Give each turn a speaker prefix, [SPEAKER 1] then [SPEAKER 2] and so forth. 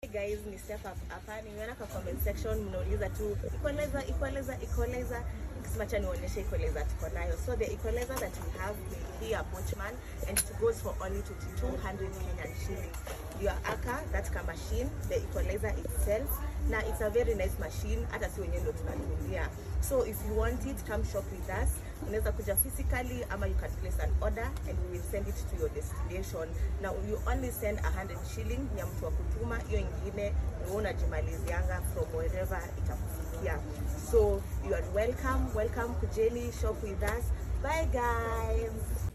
[SPEAKER 1] guys ni step up hapa nimeona kwa comment section mnauliza tu equalizer equalizer equalizer nikisema cha nionyeshe equalizer tuko nayo so the equalizer that we have ni hii ya Bochman and it goes for only 2200 Kenyan shillings your aka that ka machine the equalizer itself na it's a very nice machine hata si wenyewe ndo tunatumia so if you want it come shop with us unaweza kuja physically ama you can place an order and we will send it to your destination na you only send 100 shilling ni ya mtu wa kutuma hiyo ingine ni wewe unajimalizianga from wherever itakufikia so you are welcome welcome kujeni shop with us bye guys